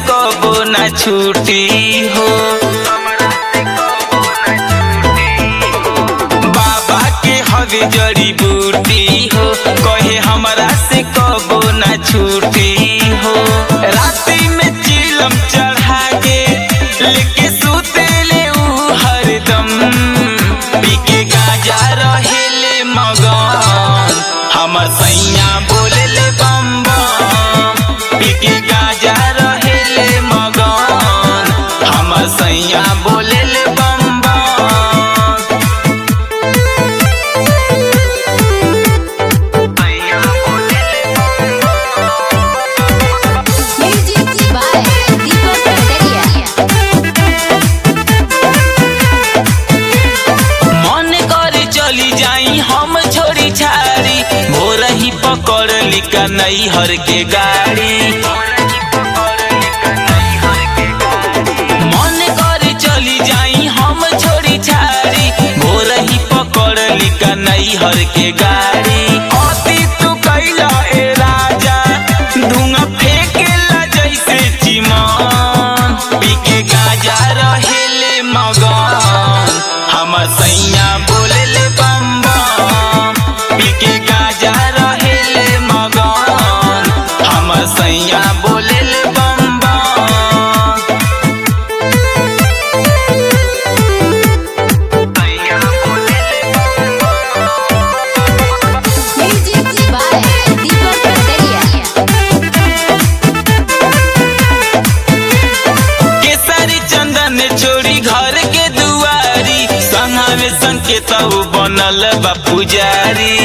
कबो न छूटी हो बाबा के हवे जड़ी बूटी हो कहे हमरा से कबो न छूटी हो राती में चिलम चढ़ा के लेके सुतेले ऊ हरदम पी के गाजा रहेले मगन हमर सैया बोलेले बम बम पी के गाजा रहेले मगन हमर सैया बोलेले बम बम Music by Deepak Kataria. मन कर चली जाई हम छोड़ी छाड़ी भोर ही पकड़ लिका नई हर के गाड़ी मन कर चली जाई हम छोड़ी छाड़ी भोर ही पकड़ लिका नई हर के गाड़ी अति तू कैला ए राजा धुआं फेंकेला जैसे चिमन पी के गाजा रहेले मगन हमर सैया बोलेले बम बम पी के गाजा रहेले मगन हमर सैया बोलेले बम बम Music by Deepak Kataria. केसरी चंदन चोरी घर के दुआरी संघा में संकेत बनल बा पुजारी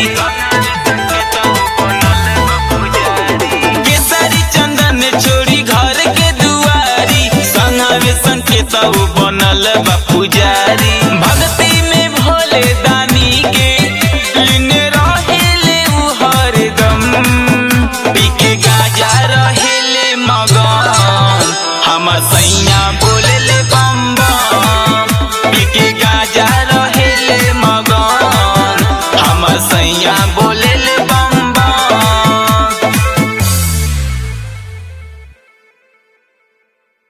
केसरी चंदन चोरी घर के दुआरी संघा में संकेत बनल बा पुजारी भक्ति में भोले दानी के लीन रहेले उ हरदम पी के गाजा रहेले मगन हमर सैया बोलेले बम बम पी के गाजा